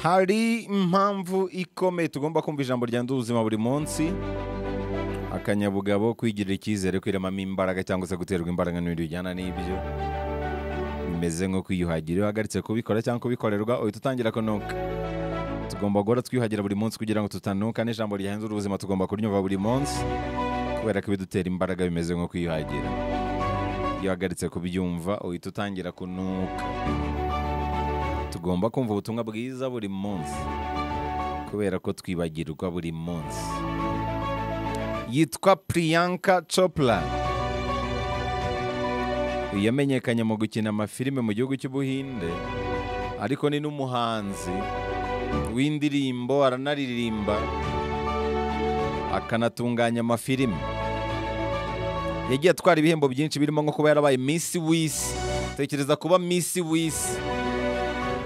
hari impamvu ikomeye tugomba kumva ijambo ryanda ubuzima buri munsi akanyabugabo kwigirira icyizere kwiremamo imbaraga cyangwa se guterwa imbaraga n'ibintu bijyana n'ibyo bimeze nko kwiyuhagira iyo uhagaritse kubikora cyangwa kubikorerwa uhita utangira kunuka tugomba guhora twiyuhagira buri munsi kugira ngo tutanuka n'ijambo rihindura ubuzima tugomba kuryumva buri munsi kubera ko ibidutera imbaraga bimeze nko kwiyuhagira iyo uhagaritse kubyumva uhita utangira kunuka tugomba kumva ubutumwa bwiza buri munsi kubera ko twibagirwa buri munsi yitwa priyanka copra yamenyekanye mu gukina amafilime mu gihugu cy'ubuhinde ariko ni n'umuhanzi w'indirimbo aranaririmba akanatunganya amafilime yagiye atwara ibihembo byinshi birimo nko kuba yarabaye misi w'isi tekereza kuba misi w'isi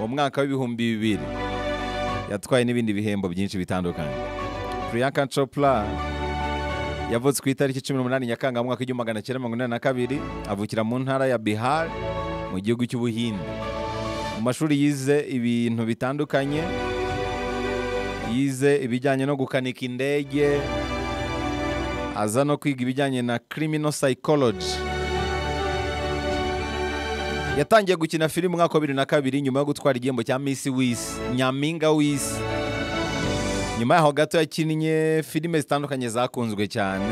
mu mwaka w'ibihumbi bibiri yatwaye n'ibindi bihembo byinshi bitandukanye priyanka chopra yavutse ku itariki cumi n'umunani nyakanga mu mwaka w'igihumbi magana cyenda mirongo inani na kabiri avukira mu ntara ya bihar mu gihugu cy'ubuhinde mu mashuri yize ibintu bitandukanye yize ibijyanye no gukanika indege aza no kwiga ibijyanye na criminal psychology yatangiye gukina filime umwaka wa bibiri na kabiri nyuma yo gutwara igihembo cya misi w'isi nyampinga w'isi nyuma yaho gato yakinnye filime zitandukanye zakunzwe cyane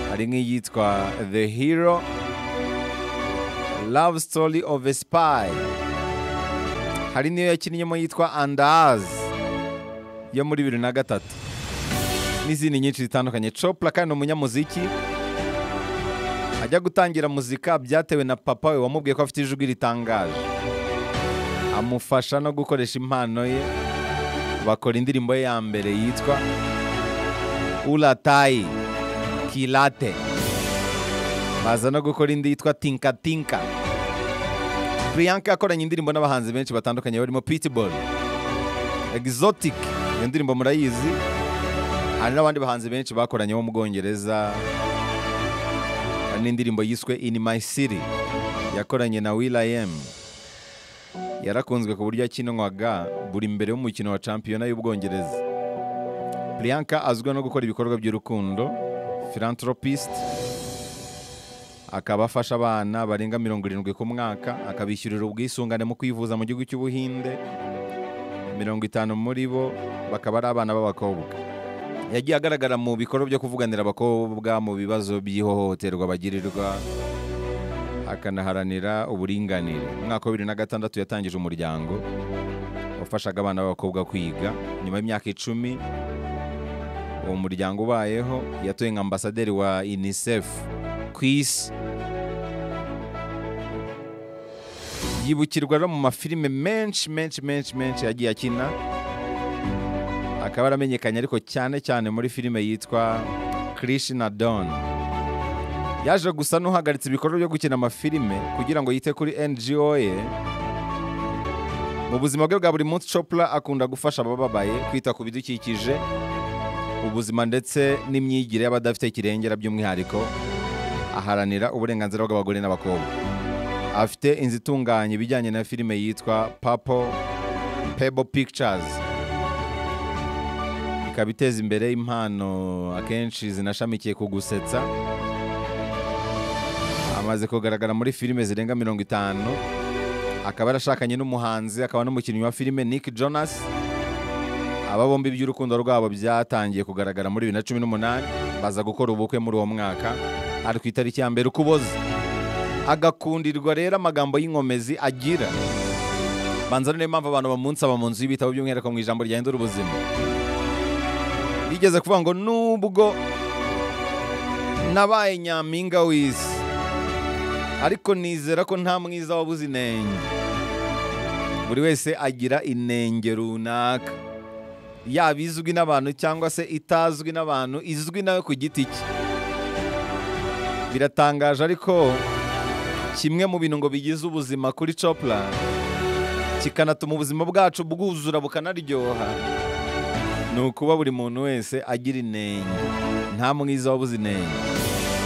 hari nk'iyitwa the hero love story of a spy hari n'iyo yakinnyemo yitwa andazi yo muri bibiri na gatatu n'izindi nyinshi zitandukanye copra kandi ni umunyamuziki ajya gutangira muzika byatewe na papa we wamubwiye ko afite ijwi ritangaje amufasha no gukoresha impano ye bakora indirimbo ye ya mbere yitwa uratayi kirate baza no gukora indi yitwa tinka tinka priyanka yakoranye indirimbo n'abahanzi benshi batandukanye barimo pitbull exotic iyo ndirimbo murayizi hari n'abandi bahanzi benshi bakoranye bo mu bwongereza hari n'indirimbo yiswe in my city yakoranye na will i am yarakunzwe ku buryo yakinwaga buri mbere y'umukino wa shampiyona y'ubwongereza priyanka azwiho no gukora ibikorwa by'urukundo philanthropist akaba afasha abana barenga mirongo irindwi ku mwaka akabishyurira ubwisungane mu kwivuza mu gihugu cy'ubuhinde mirongo itanu muri bo bakaba ari abana b'abakobwa yagiye agaragara mu bikorwa byo kuvuganira abakobwa mu bibazo by'ihohoterwa bagirirwa akanaharanira uburinganire mu mwaka wa bibiri na gatandatu yatangije umuryango wafashaga abana b'abakobwa kwiga nyuma y'imyaka icumi uwo muryango ubayeho yatoye nka ambasaderi wa unicef ku isi yibukirwa no mu mafilime menshi menshi menshi menshi yagiye akina akaba yaramenyekanye ariko cyane cyane muri filime yitwa krishna don yaje gusa n'uhagaritse ibikorwa byo gukina amafilime kugira ngo yite kuri NGO ye mu buzima bwe bwa buri munsi Chopra akunda gufasha abababaye kwita ku bidukikije ubuzima ndetse n'imyigire y'abadafite kirengera by'umwihariko aharanira uburenganzira bw'abagore n'abakobwa afite inzu itunganya ibijyanye na filime yitwa Papo Pebo Pictures ikaba iteza imbere impano akenshi zinashamikiye ku gusetsa amaze kugaragara muri filime zirenga mirongo itanu akaba yarashakanye n'umuhanzi akaba n'umukinnyi wa filime Nick Jonas aba bombi by'urukundo rwabo byatangiye kugaragara muri bibiri na cumi n'umunani baza gukora ubukwe muri uwo mwaka ari ku itariki ya mbere ukuboza agakundirwa rero amagambo y'inkomezi agira banza niyo mpamvu abantu bamunsaba mu nzu y'ibitabo by'umwihariko mu ijambo ryahindura ubuzima yigeze kuvuga ngo nubwo nabaye nyampinga w'isi ariko nizera ko nta mwiza wabuze inenge buri wese agira inenge runaka yaba izwi n'abantu cyangwa se itazwi n'abantu izwi nawe ku giti cye biratangaje ariko kimwe mu bintu ngo bigize ubuzima kuri copra kikanatuma ubuzima bwacu bwuzura bukanaryoha ni ukuba buri muntu wese agira inenge nta mwiza wabuze inenge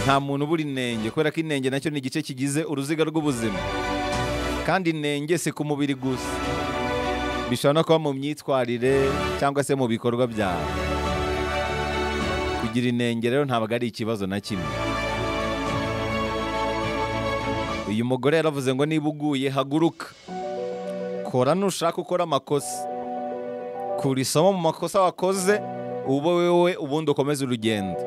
nta muntu ubura inenge kubera ko inenge nacyo ni igice kigize uruziga rw'ubuzima kandi inenge si ku mubiri gusa bishobora no kuba mu myitwarire cyangwa se mu bikorwa byawe kugira inenge rero ntabwo ari ikibazo na kimwe uyu mugore yaravuze ngo niba uguye haguruka kora nushaka ukora amakosa kura isomo mu makosa wakoze ube wowe ubundi ukomeze urugendo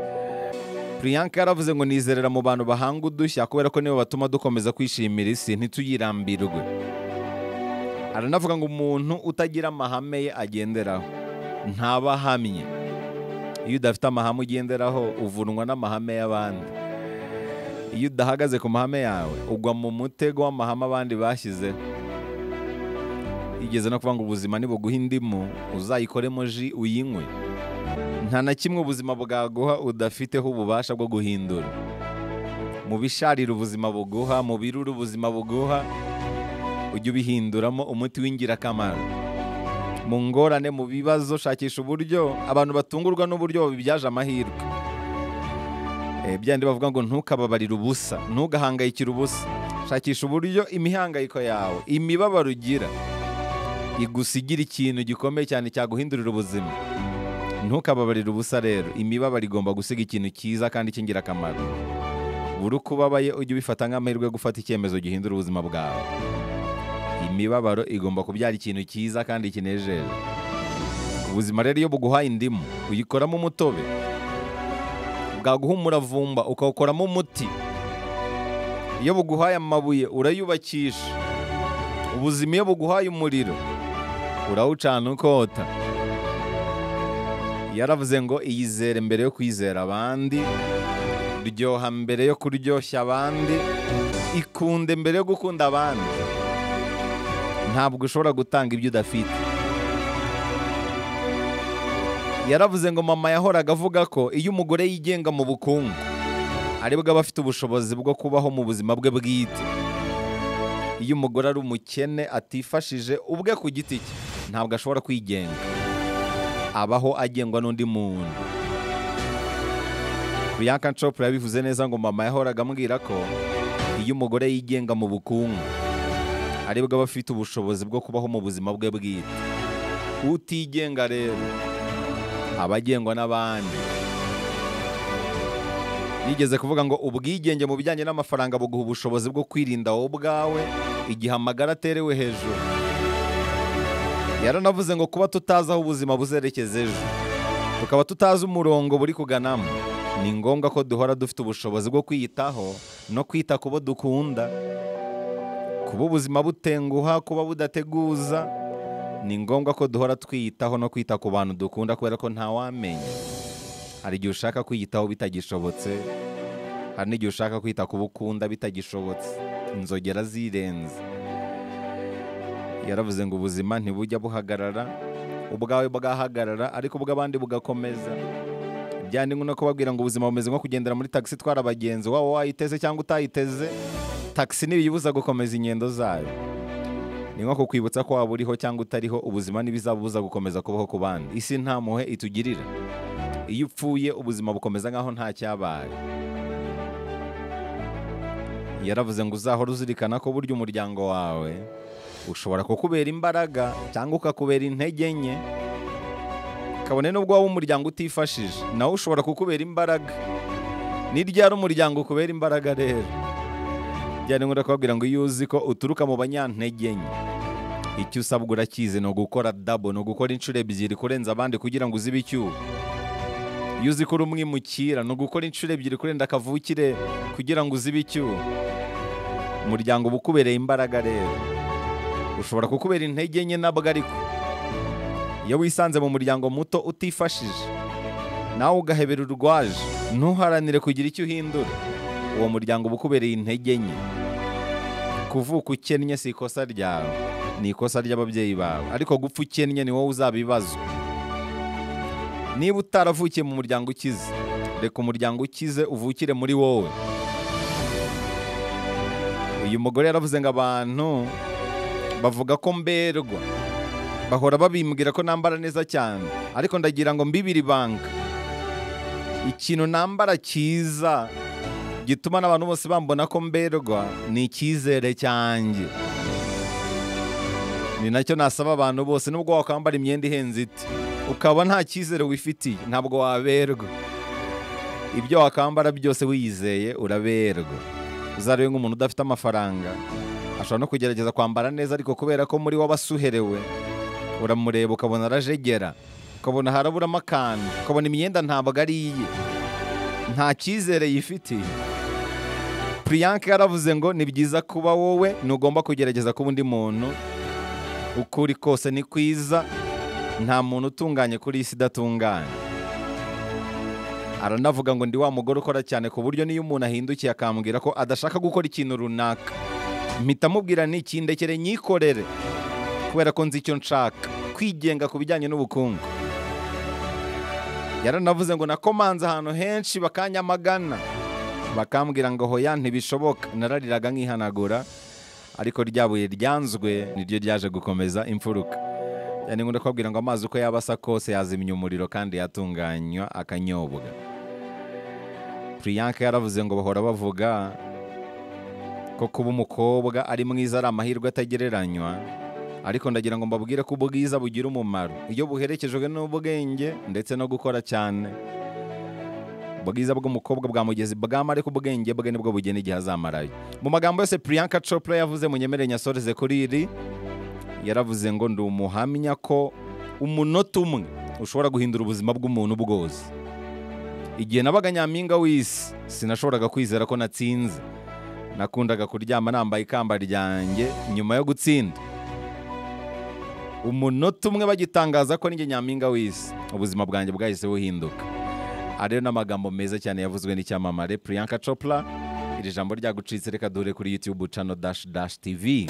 priyanka yaravuze ngo nizerera mu bantu bahanga udushya kubera ko nibo batuma dukomeza kwishimira isi ntituyirambirwe aranavuga ngo umuntu utagira amahame ye agenderaho ntaba ahamye iyo udafite amahame ugenderaho uvunwa n'amahame y'abandi iyo udahagaze ku mahame yawe ugwa mu mutego w'amahame abandi bashyizeho igeze no kuvuga ngo ubuzima nibuguha indimu uzayikoremo ji uyinywe nta na kimwe ubuzima bwaguha udafiteho ububasha bwo guhindura mu bisharira ubuzima buguha mu birura ubuzima buguha ujye ubihinduramo umuti w'ingirakamaro mu ngorane mu bibazo shakisha uburyo abantu batungurwa n'uburyo babibyaje amahirwe Eh, byandi bavuga ngo ntukababarire ubusa ntugahangayikire ubusa shakisha uburyo imihangayiko yawe imibabaro ugira igusigira ikintu gikomeye cyane cyaguhindurira ubuzima ntukababarire ubusa rero imibabaro igomba gusiga ikintu cyiza kandi cy'ingirakamaro buri uko ubabaye ujye ubifata nk'amahirwe yo gufata icyemezo gihindura ubuzima bwawe imibabaro igomba kubyara ikintu cyiza kandi kinejeje ubuzima rero iyo buguhaye indimu uyikoramo umutobe bwaguha umuravumba ukawukoramo umuti iyo buguhaye amabuye urayubakisha ubuzima iyo buguhaye umuriro urawucana ukota yaravuze ngo iyizere mbere yo kwizera abandi ryoha mbere yo kuryoshya abandi ikunde mbere yo gukunda abandi ntabwo ushobora gutanga ibyo udafite yaravuze ngo mama yahoraga avuga ko iyo umugore yigenga mu bukungu aribwo aba afite ubushobozi bwo kubaho mu buzima bwe bwite iyo umugore ari umukene atifashije ubwe ku giti cye ntabwo ashobora kwigenga abaho agengwa n'undi muntu Bianca Chopra yabivuze neza ngo mama yahoraga ambwira ko iyo umugore yigenga mu bukungu aribwo aba afite ubushobozi bwo kubaho mu buzima bwe bwite utigenga rero aba agengwa n'abandi yigeze kuvuga ngo ubwigenge mu bijyanye n'amafaranga buguha ubushobozi bwo kwirinda wowe ubwawe igihe amagara aterewe hejuru yaranavuze ngo kuba tutazi aho ubuzima buzerekeza ejo tukaba tutazi umurongo buri kuganamo ni ngombwa ko duhora dufite ubushobozi bwo kwiyitaho no kwita ku bo dukunda kuba ubuzima butenguha kuba budateguza ni ngombwa ko duhora twiyitaho no kwita ku bantu dukunda kubera ko ntawamenya hari igihe ushaka kwiyitaho bitagishobotse hari n'igihe ushaka kwita ku bo ukunda bitagishobotse inzogera zirenze yaravuze ngo ubuzima ntibujya buhagarara ubwawe bwahagarara ariko ubw'abandi bugakomeza byandimwe no kubabwira ngo ubuzima bumeze nko kugendera muri tagisi itwara abagenzi waba wayiteze cyangwa utayiteze tagisi ntibiyibuza gukomeza ingendo zayo ni nko kukwibutsa ko waba uriho cyangwa utariho ubuzima ntibizabubuza gukomeza kubaho ku bandi isi nta mpuhwe itugirira iyo upfuye ubuzima bukomeza nk'aho nta cyabaye yaravuze ngo uzahore uzirikana ko burya umuryango wawe ushobora kukubera imbaraga cyangwa ukakubera intege nke kabone n'ubwo waba umuryango utifashije nawe ushobora kukubera imbaraga ni ryari umuryango ukubera imbaraga rero byari ngombwa kubabwira ngo iyo uzi ko uturuka mu banyantege nke icyo usabwa urakizi ni ugukora dabo ni ugukora inshuro ebyiri kurenza abandi kugira ngo uzibe icyuho iyo uzi ko uri umwimukira ni ugukora inshuro ebyiri kurenza kavukire kugira ngo uzibe icyuho umuryango uba ukubereye imbaraga rero ushobora kukubera intege nke nabwo ariko iyo wisanze mu muryango muto utifashije nawe ugahebera urwaje ntuharanire kugira icyo uhindura uwo muryango uba ukubereye intege nke kuvuka ukennye si ikosa ryawe ni ikosa ry'ababyeyi bawe ariko gupfa ukennye ni wowe uzabibazwa niba utaravukiye mu muryango ukize reka umuryango ukize uvukire muri wowe uyu mugore yaravuze ngo abantu bavuga ko mberwa bahora babimbwira ko nambara neza cyane ariko ndagira ngo mbibiri banga ikintu nambara cyiza gituma n'abantu bose bambona ko mberwa ni icyizere cyanjye ni nacyo nasaba abantu bose nubwo wakwambara imyenda ihenze ite ukaba nta cyizere wifitiye ntabwo waberwa ibyo wakambara byose wiyizeye uraberwa uzarebe nk'umuntu udafite amafaranga ashobora no kugerageza kwambara neza ariko kubera ko muri wabasuherewe uramureba ukabona arajegera ukabona haraburamo akantu ukabona imyenda ntabwo ari iye nta cyizere yifitiye puriyanka yaravuze ngo ni byiza kuba wowe ntugomba kugerageza kuba undi muntu uko uri kose ni kwiza nta muntu utunganye kuri iyi si idatunganye aranavuga ngo ndi wa mugore ukora cyane ku buryo n'iyo umuntu ahindukiye akambwira ko adashaka gukora ikintu runaka mpita amubwira ikindekere nyikorere kubera ko nzi icyo nshaka kwigenga ku bijyanye n'ubukungu yaranavuze ngo nakomanze ahantu henshi bakanyamagana bakambwira ngo hoya ntibishoboka narariraga nkihanagura ariko rya buye ryanzwe niryo ryaje gukomeza imfuruka yani ngunda kubabwira ngo amazi uko yaba asa kose yazimya umuriro kandi yatunganywa akanyobwa priyanka yaravuze ngo bahora bavuga ko kuba umukobwa ari mwiza ari amahirwe atagereranywa ariko ndagira ngo mbabwire ko ubwiza bugira umumaro iyo buherekejwe n'ubwenge ndetse no gukora cyane ubwiza bw'umukobwa bwa mugezi bwamara ariko ubwenge bwe nibwo bugena igihe azamarayo mu magambo yose priyanka copra yavuze mu nyemere nyasoreze kuri iri yaravuze ngo ndi umuhamya ko umunota umwe ushobora guhindura ubuzima bw'umuntu bwose igihe nabaga nyampinga w'isi sinashoboraga kwizera ko natsinze nakundaga kuryama nambaye ikamba ryanjye nyuma yo gutsinda umunota umwe bagitangaza ko ninjye nyampinga w'isi ubuzima bwanjye bwahise buhinduka ariyo n'amagambo meza cyane yavuzwe n'icyamamare priyanka copra iri jambo ryagucitse reka dore kuri youtube channel dash dash tv